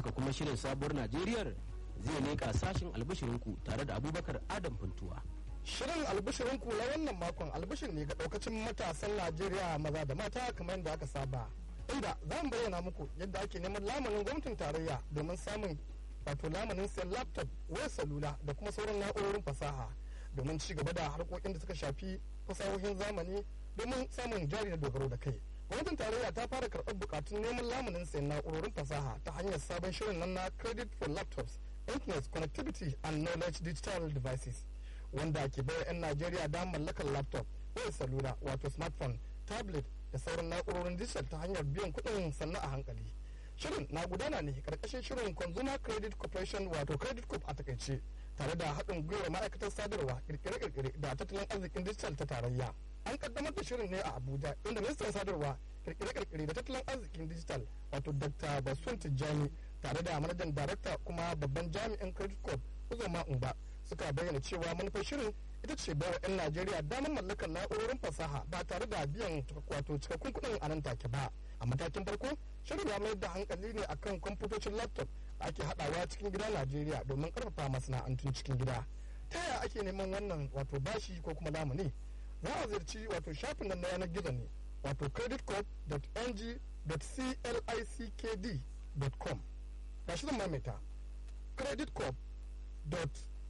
haka kuma shirin sabuwar najeriyar zai leƙa sashin albishirinku tare da abubakar adam funtuwa Shirin albishirin na wannan makon albishir ne ga daukacin matasan Najeriya maza da mata kamar yadda aka saba. Inda za mu bayyana muku yadda ake neman lamanin gwamnatin tarayya domin samun wato lamanin sayan laptop, wayar salula da kuma sauran na'urorin fasaha domin ci gaba da harkokin da suka shafi fasahohin zamani domin samun jari da dogaro da kai. Gwamnatin tarayya ta fara karɓar bukatun neman lamunin sayan na'urorin fasaha ta hanyar sabon shirin nan na Credit for Laptops, Internet Connectivity and Knowledge Digital Devices. wanda ke bayar 'yan Najeriya damar mallakar laptop, wayar salula wato smartphone, tablet da sauran na'urorin digital ta hanyar biyan kuɗin sannan a hankali. Shirin na gudana ne karkashin shirin Consumer Credit Corporation wato Credit Corp a takaice tare da haɗin gwiwar ma'aikatar sadarwa kirkire-kirkire da tattalin arzikin digital ta tarayya. An kaddamar da shirin ne a Abuja inda ministan sadarwa kirkire-kirkire da tattalin arzikin digital wato Dr. Basun Tijjani tare da manajan darakta kuma babban jami'in Credit Corp Uzoma Umba suka bayyana cewa manufar shirin ita ce bayar 'yan najeriya damar mallakar na'urorin fasaha ba tare da biyan wato cikakkun kuɗin a nan take ba a matakin farko shirin ya mayar da hankali ne akan kwamfutocin laptop da ake haɗawa cikin gida najeriya domin karfafa masana'antun cikin gida ta yaya ake neman wannan wato bashi ko kuma lamuni za a ziyarci wato shafin nan na yanar gizo ne wato creditcorp.ng.clickd.com ga shi zan maimaita creditcorp.ng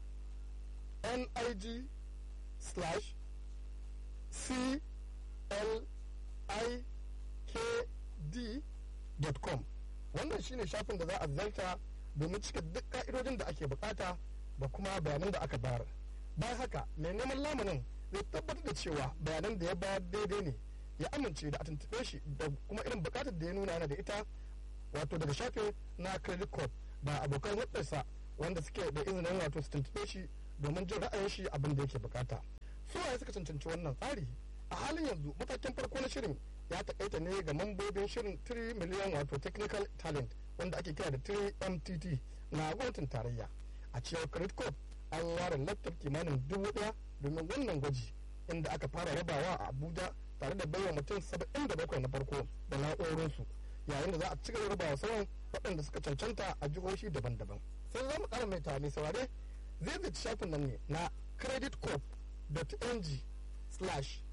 nig slash c l i k d dot com wannan shine shafin da za a zarta domin cika duk ka'idodin da ake bukata da kuma bayanan da aka bayar bayan haka mai neman lamunin zai tabbatar da cewa bayanan da ya bayar daidai ne ya amince da a tuntuɓe shi da kuma irin bukatar da ya nuna yana da ita wato daga shafin na credit corp da abokan hulɗarsa wanda suke da izinin wato su tuntuɓe shi domin jin ra'ayin shi abin da yake bukata su waye suka cancanci wannan tsari a halin yanzu matakin farko na shirin ya takaita ne ga mambobin shirin 3 miliyan wato technical talent wanda ake kira da 3mtt na gwamnatin tarayya a cewar credit corp an ware laptop kimanin dubu daya domin wannan gwaji inda aka fara rabawa a abuja tare da baiwa mutum 77 na farko da na'urorinsu yayin da za a ci gaba rabawa sauran waɗanda suka cancanta a jihohi daban-daban sai za mu ƙara mai tare saurare zai zai shafin nan ne na creditcorp.ng slash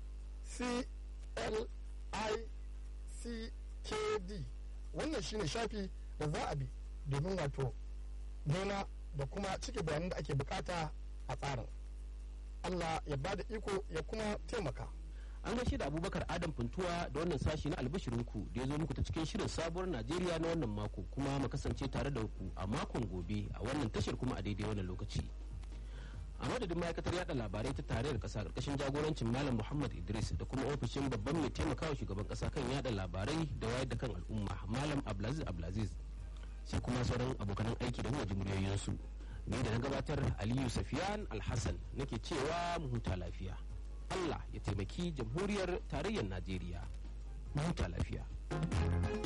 clickd wannan shine shafi da za a bi domin wato nema da kuma cike bayanan da ake bukata a tsarin allah ya ba da iko ya kuma taimaka an gaishe da abubakar adam funtuwa da wannan sashi na albishirinku da ya zo muku ta cikin shirin sabuwar najeriya na wannan mako kuma mu kasance tare da ku a makon gobe a wannan tashar kuma a daidai wannan lokaci a madadin ma'aikatar yada labarai ta tarayyar kasa karkashin jagorancin malam muhammad idris da kuma ofishin babban mai taimakawa shugaban kasa kan yada labarai da wayar da kan al'umma malam abdulaziz abdulaziz sai kuma sauran abokanan aiki da kuma muryoyinsu ni da na gabatar aliyu safiyan alhassan nake cewa mu huta lafiya allah ya taimaki jamhuriyar tarayyar najeriya mu huta lafiya